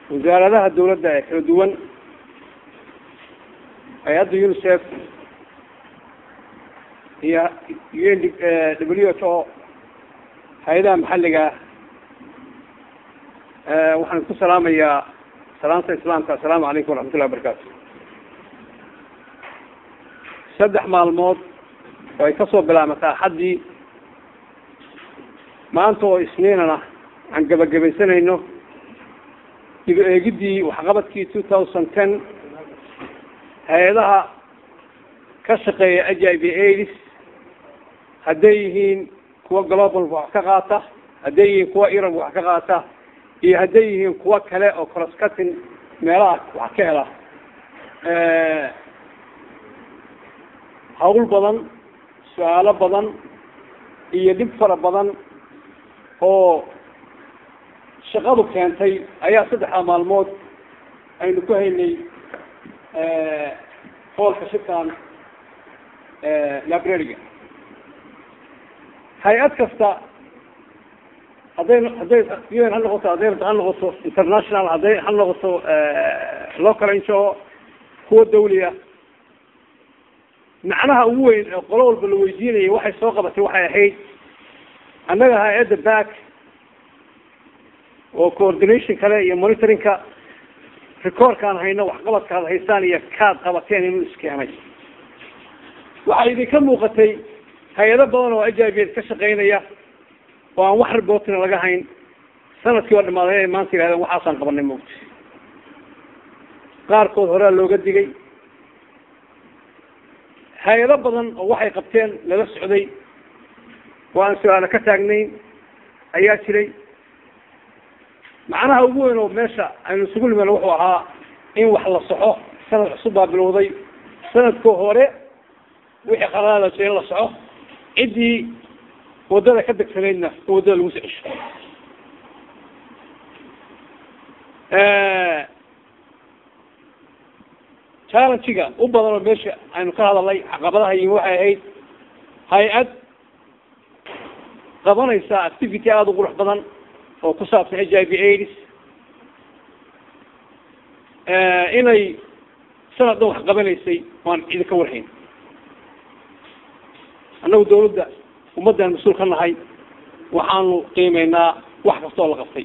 wasaaradaha dawladda ee kala duwan hay-adda unicef iyo u n w h o hay-adaha maxalliga waxaan ku salaamayaa salaanta islaamka assalaamu calaykum waraxmatullahi wabarakaatu saddex maalmood oo ay kasoo bilaabmataa axaddii maanta oo isniinana aan gabagabaysanayno dib eegiddii waxqabadkii two thousand ten hay-adaha ka shaqeeya h i v aids hadday yihiin kuwa global wax ka qaata hadday yihiin kuwa irab wax ka qaata iyo hadday yihiin kuwa kale oo crosscutting meelaha wax ka hela hawl badan su-aalo badan iyo dhib fara badan oo shaqadu keentay ayaa saddexda maalmood aynu ku haynay hoolka shirkan librariga hay-ad kasta hadday hadday un ha noqoto hadday ha noqoto international hadday ha noqoto local ngo kuwa dawliya macnaha ugu weyn ee qolo walba la weydiinayay waxay soo qabatay waxay ahayd annaga hay-adda back oo coordination kale iyo monitoringka recordkaan hayno waxqabadkaad haystaan iyo kaad qabateen inuu iskeenay waxaa idinka muuqatay hay-ado badan oo h i v ka shaqaynaya oo aan wax reportina laga hayn sanadkii oo dhamaaday inay maanta yihahdeen waxaasaan qabanay moogta qaarkood horea looga digay hay-ado badan oo waxay qabteen lala socday oo aan su-aalo ka taagnayn ayaa jiray macnaha ugu weyn oo meesha aynu isugu nimen wuxuu ahaa in wax la soxo sanad cusub baa bilowday sanadkoo hore wixii qaraada in la soco ciddii waddada ka degsanaydna in waddada lagu soo cesho challenge-ga u badan oo meesha aynu ka hadalnay caqabadaha yimi waxay ahayd hay-ad qabanaysa activity aada u qurux badan oo ku saabsan h i v aids inay sanad dhan wax qabanaysay waan idinka warhayn annagu dawladda ummaddaan mas-uul ka nahay waxaanu qiimeynaa wax kasta oo la qabtay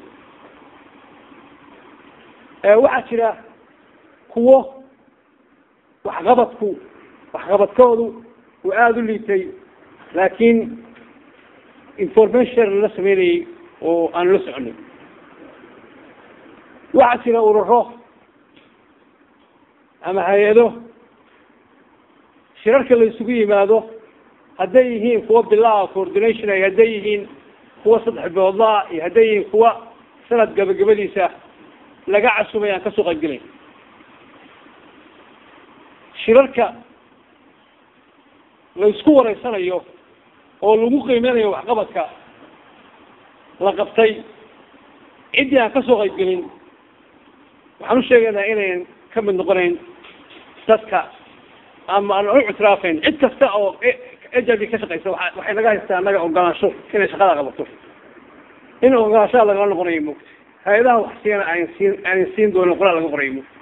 waxaa jira kuwo waxqabadku waxqabadkoodu uu aada u liitay laakiin information la sameynayay oo aanu la soconay waxaa jira ururo ama hay-ado shirarka la isugu yimaado hadday yihiin kuwa bilaa coordination ay hadday yihiin kuwa saddex biloodlaa iyo hadday yihiin kuwa sanad gabagabadiisa laga casumay aan kasoo qaybgelayn shirarka la isku wareysanayo oo lagu qiimeynayo waxqabadka la qabtay ciddii aan kasoo qaybgelin waxaan u sheegaynaa inayn ka mid noqonayn dadka ama aan u ictiraafayn cid kasta oo h i v ka shaqeysa waa waxay naga haystaa annaga ogolaansho inay shaqada qabato in ogolaanshaha lagala noqonayo mogta hay-adaha wax siina aan siin aanan siin doonin qoraa laga qorayo mogta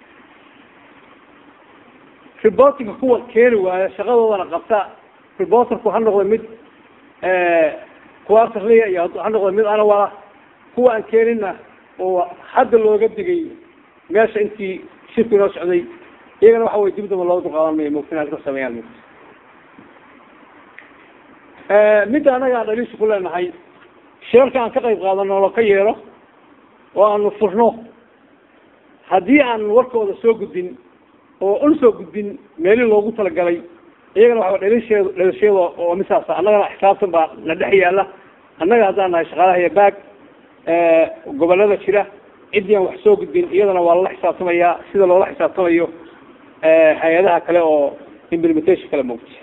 reportinga kuwa keeni waaya shaqadoodana qabta reporterku ha noqdo mid quarterliya iyo ha noqdo mid anawala kuwa aan keenina oo hadda looga digay meesha intii shirku inoo socday iyagana waxa wey dibdaba looga dulqaadan mayo mogta inaad ka sameeyaan mogta midda annaga aan dhaliisha ku leenahay shirarka aan ka qayb qaadano lo ka yeelo oo aanu furno haddii aan warkooda soo gudbin oo un soo gudbin meeli loogu talagalay iyagana waxa dhalisheed dhalashiyada oo misaasa annagana xisaabtan baa na dhex yaala annaga haddaan nahay shaqaalaha iyo baag gobolada jira ciddii aan wax soo gudbin iyadana waa lala xisaabtamayaa sida loola xisaabtamayo hay-adaha kale oo implementation kale moogta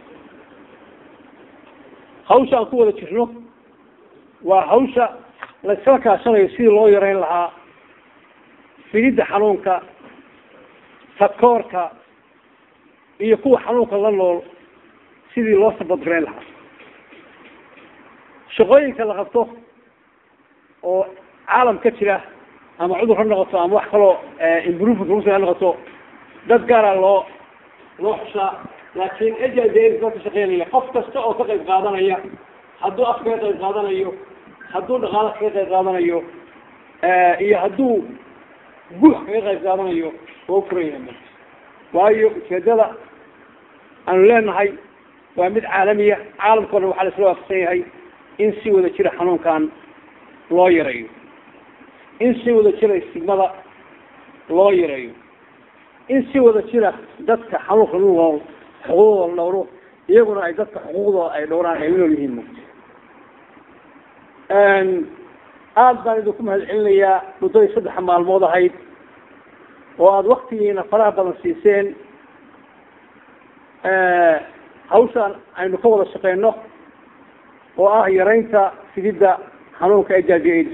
hawsha aan ku wada jirno waa hawsha la iskala kaashanayo sidii loo yareyn lahaa fididda xanuunka takoorka iyo kuwa xanuunka la nool sidii loo sabadgareyn lahaa shaqooyinka la qabto oo caalam ka jira ama cudur ha noqoto ama wax kaloo improvement lagu ha noqoto dad gaara loo loo xushaa laakiin ejaa ka shaqeynaya qof kasta oo ka qayb qaadanaya hadduu af kaga qayb qaadanayo hadduu dhaqaalo kaga qayb qaadanayo iyo hadduu guux kaga qayb qaadanayo waa furaya waayo ujeedada aanu leenahay waa mid caalamiya caalamkao dhan waxaa la isla waafaqsan yahay in si wada jira xanuunkan loo yareeyo in si wada jira istigmada loo yareeyo in si wada jira dadka xanuunka nu nool xuquuqdooda dhowro iyaguna ay dadka xuquuqdooda ay dhowraan ay unool yihiin aada baan idinku mahad celinayaa muddadii saddexa maalmood ahayd oo aada waktigiina faraha badan siiseen hawshaan aynu ka wada shaqeyno oo ah yaraynta fididda xanuunka h i v aids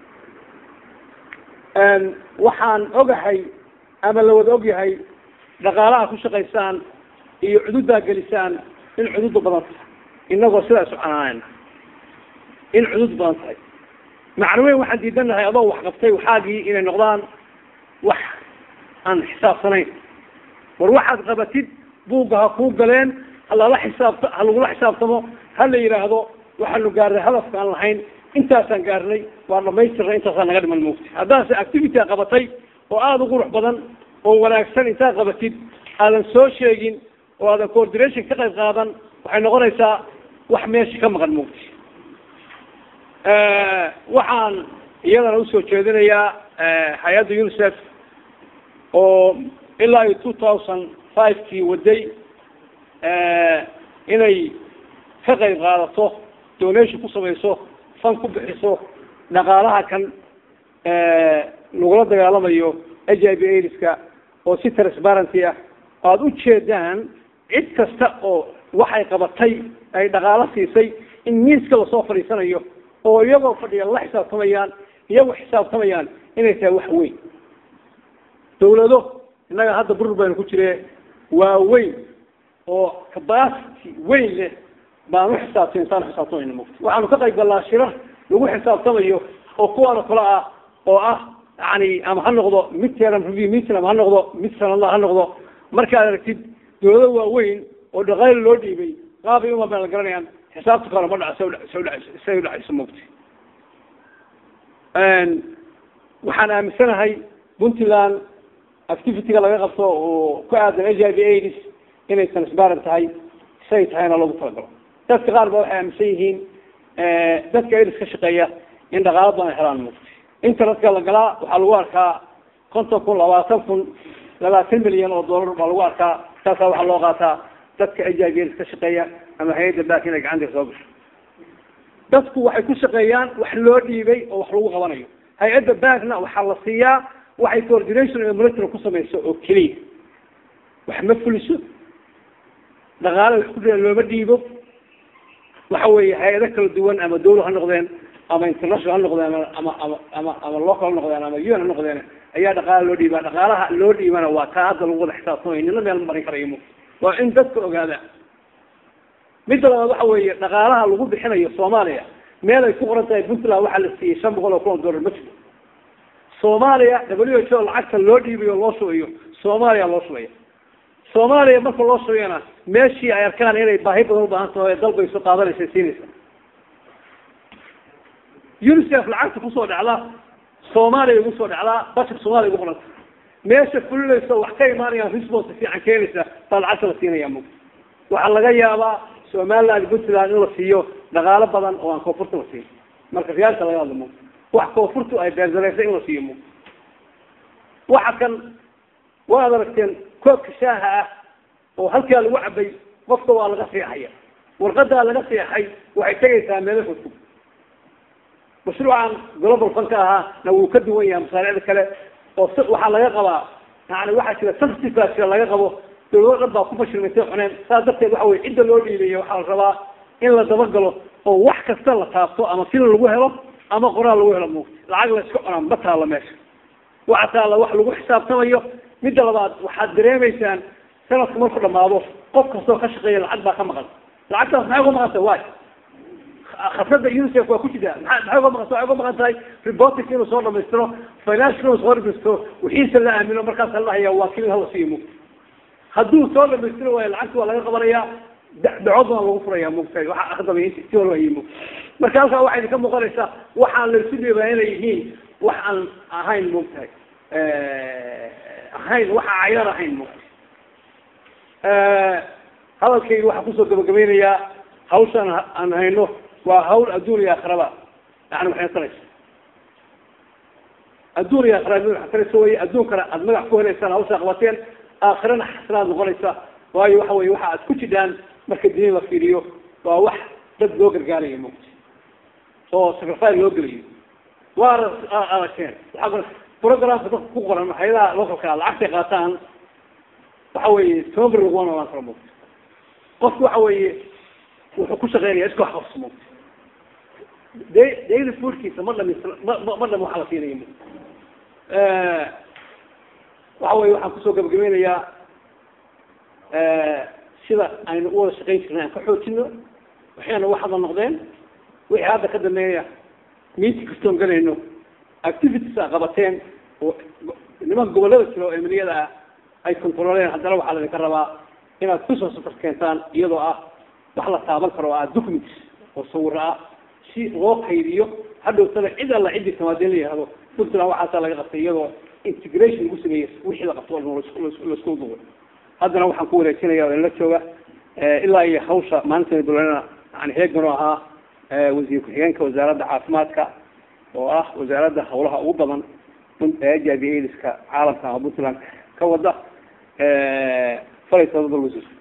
waxaan ogahay ama la wada ogyahay dhaqaalaha ku shaqaysaan iyo cududaa gelisaan in cududu badan tahay inagoo sidaa isu canaanayna in cudud badan tahay macno weyn waxaan diidanahay adoo wax qabtay waxaagii inay noqdaan wax aan xisaabsanayn war waxaad qabatid buugga ha kuu galeen halala xisaabta ha lagula xisaabtamo ha la yidhaahdo waxaanu gaarnay hadafka aan lahayn intaasaan gaarnay waa dhamaystirnay intaasaan naga dhiman mugti haddaase activitya qabatay oo aada u qurux badan oo wanaagsan intaad qabatid aadan soo sheegin oo aadan coordination ka qayb qaadan waxay noqonaysaa wax meesha ka maqan mugti waxaan iyadana usoo jeedinayaa hay-adda unicef oo ilaa iyo two thousand five kii waday inay ka qayb qaadato donation ku samayso fan ku bixiso dhaqaalaha kan lagula dagaalamayo h i v aids-ka oo si transparency ah aada u jeedaan cid kasta oo waxay qabatay ay dhaqaalo siisay in miiska lasoo fadhiisanayo oo iyagoo fadhiya la xisaabtamayaan iyagoo xisaabtamayaan inay tahay wax weyn dawlado innaga hadda burur baynu ku jire waa weyn oo capacity weyn leh baan u xisaabtay insaan xisaabtamayna mugta waxaanu ka qayb gallaa shirar lagu xisaabtamayo oo kuwaana kale ah oo ah yani ama ha noqdo mid teran review meeting ama ha noqdo mid sanadla ha noqdo markaad aragtid dawlado waaweyn oo dhaqaali loo dhiibay qaabay uma baan la garanayaan xisaabta kale ma dhaca soo soo dhac say u dhacayso mugta waxaan aaminsanahay puntland activity-ga laga qabto oo ku aadan h i v aids inay transparent tahay say tahayna loogu talagalo dadka qaar ba waxay aaminsan yihiin dadka aids ka shaqeeya in dhaqaalo badan ay helaan mugta internetka la galaa waxaa lagu arkaa konton kun labaatan kun labaatan milyan oo dollar baa lagu arkaa saasaa waxaa loo qaataa dadka h i v aids ka shaqeeya ama hay-adda baak inay gacanta soo gasho dadku waxay ku shaqeeyaan wax loo dhiibay oo wax lagu qabanayo hay-adda baakna waxaa la siiyaa waxay coordination iyo monitoring ku samayso oo keliya wax ma fuliso dhaqaale wax ku dhia looma dhiibo waxa weeye hay-ado kala duwan ama dawla ha noqdeen ama international ha noqdeen ama ama ama ama local ha noqdeen ama un ha noqdeen ayaa dhaqaala loo dhiibaa dhaqaalaha loo dhiibana waa taa hadda lagu wada xisaabtamay nina meel marin karayo mu waa in dadka ogaada midda labaad waxa weeye dhaqaalaha lagu bixinayo soomaaliya meel ay ku qoran tahay puntland waxaa la siiyey shan boqol oo kun oo dollar ma jiro soomaaliya w h o lacagta loo dhiibayo loo shubayo soomaaliya loo shubaya soomaaliya marka loo shubayana meeshii ay arkaan inay baahi badan ubaahan tahay dalbayso qaadanaysa siinaysa unicef lacagta kusoo dhacda soomaaliya ugu soo dhacdaa bashar soomaaliya ugu qoranta meesha fulinaysa wax ka imaanayaan response fiican keenaysa baa lacagta la siinaya mug waxaa laga yaabaa somaliland puntland in la siiyo dhaqaalo badan oo aan koonfurta la siin marka riyaalka laga hadlo mug wax koonfurtu ay beerdareysa in la siiyo mug waxa kan waad aragteen koobka shaaha ah oo halkaa lagu cabay qofka waa laga seexaya warqadaa laga seexay waxay tegaysaa meelo fogfog mashruucan global funka ahaa na wuu ka duwan yahay masaariicda kale oo s waxaa laga qabaa yani waxaa jira sensitive jira laga qabo dawlado dhan baa ku fashilmaytay cuneen saas darteed waxa weye cidda loo dhiibayo waxaa la rabaa in la dabagalo oo wax kasta la taabto ama sila lagu helo ama qoraal lagu helo mugta lacag la iska cunaa ma taalla meesha waxa taalla wax lagu xisaabtamayo midda labaad waxaad dareemaysaan sanadku marku dhamaado qof kastoo ka shaqeeya lacag baa ka maqan lacagtaas maxay uga maqantay way khasada unicef waa ku jirtaa maa maxay uga maqan waxay uga maqan tahay reporting inuu soo dhamaystiro financial inuu soo dhamaystiro wixiisa la aamino markaas la haya waa kilin hala siiyo mugta hadduu soo dhamaystiro waayo lacagta waa laga qabanayaa dacood baa lagu furaya mugtahay waxa akhdamay inti si walba hayay mugta marka halkaa waxay ka muuqanaysaa waxaan laysu dhiibaa inay yihiin wax aan ahayn mugtahay ahayn waxa cayar ahayn mugta hadalkayga waxaan kusoo gabagabeynayaa hawshaan aan hayno waa hawl adduun iyo aakhiraba yani waxay taraysa adduun iyo aakhira waxay taraysa wey adduunkana aada magac ku helaysaan hawshaa qabateen aakhirana xasanaad noqonaysa waayo waxa weye waxa aad ku jidhaan marka diin la fiiriyo waa wax dad loo gargaarayo mugta oo sacrifice loo gelayo waana aragteen waaa programka dadka ku qoran hayadaha localka lacagtay qaataan waxa weye toban bir laguma noolaan karo mugta qofku waxa weeye wuxuu ku shaqeynaya iska wax qabso mugta da daily foodkiisa ma dhamis ma ma dham waxa la siinaya mugta waxa weye waxaan kusoo gabagabeynayaa sida aynu u wada shaqeyn jirnay aan ka xoojino waxayna wax hadal noqdeen wixii hadda ka dambeeya meeting kastoon galayno activities a qabateen oo nimanka gobollada jiro oo eminiyada ah ay controleen haddana waxaa laydinka rabaa inaad kusoo safar keentaan iyadoo ah wax la taaban karo oo ah documents oo sawiro ah si loo kaydiyo hadhowtana cid alla ciddii tamaadeen la yihahdo puntland waxaasaa laga qabtay iyadoo integration lagu sameeyey wixii la qabto laisku duubay haddana waxaan ku wareejinaya oo inla jooga ilaa iyo hawsha maalinta bulanana yani heegan oo ahaa wasiir ku-xigeenka wasaaradda caafimaadka oo ah wasaaradda hawlaha ugu badan jaabi aidiska caalamka ama puntland ka wada falay sababal wasiir